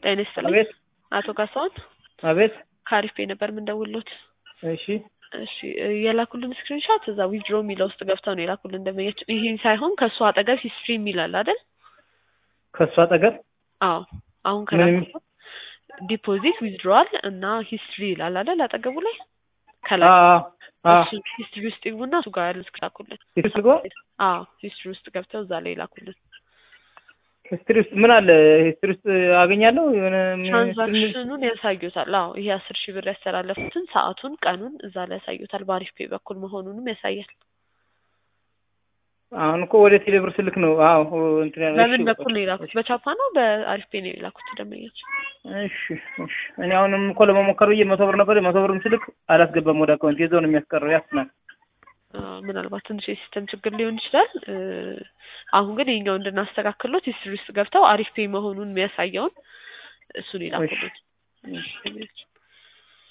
ጤና ይስጥልኝ አቤት አቶ ካሳሁን አቤት ከአሪፍ ፔይ ነበር የምንደውልዎት። እሺ እሺ የላኩልን ስክሪንሻት እዛ ዊዝድሮ የሚለው ውስጥ ገብተው ነው የላኩልን ደንበኛችን። ይሄን ሳይሆን ከእሱ አጠገብ ሂስትሪ የሚላል አይደል? ከእሱ አጠገብ አዎ አሁን ምን ከላኩት ዲፖዚት ዊዝድሮዋል እና ሂስትሪ ይላል አይደል? አጠገቡ ላይ ከላይ እሱ ሂስትሪ ውስጥ ይግቡና እሱ ጋር ያለ ስክሪን ላኩልን። ሂስትሪ አዎ ሂስትሪ ውስጥ ገብተው እዛ ላይ ላኩልን። ሂስትሪ ውስጥ ምን አለ? ሂስትሪ ውስጥ አገኛለሁ የሆነ ምን ሂስትሪ የሚል- ትራንዛክሽኑን ያሳዩታል። አዎ ይሄ አስር ሺህ ብር ያስተላለፉትን ሰዓቱን፣ ቀኑን እዛ ላይ ያሳዩታል። በአሪፍ ፔይ በኩል መሆኑንም ያሳያል። አሁን እኮ ወደ ቴሌብር ስልክ ነው። አዎ እንትን ያለ በምን እሺ፣ በኩል ነው የላኩት? በቻፓ ነው በአሪፍ ፔይ ነው የላኩት ደንበኞች? እሺ እሺ። እኔ አሁንም እኮ ለመሞከር ብዬ መቶ ብር ነበር መቶ ብርም ስልክ አላስገባም ወደ አካውንት የዛው ነው የሚያስቀረው ያስናል። አዎ፣ ምናልባት ትንሽ የሲስተም ችግር ሊሆን ይችላል። እ፣ አሁን ግን ይሄኛው እንድናስተካክሎት ሂስትሪ ውስጥ ገብተው አሪፍ ፔይ መሆኑን የሚያሳየውን እሱን ይላኩልን። እሺ።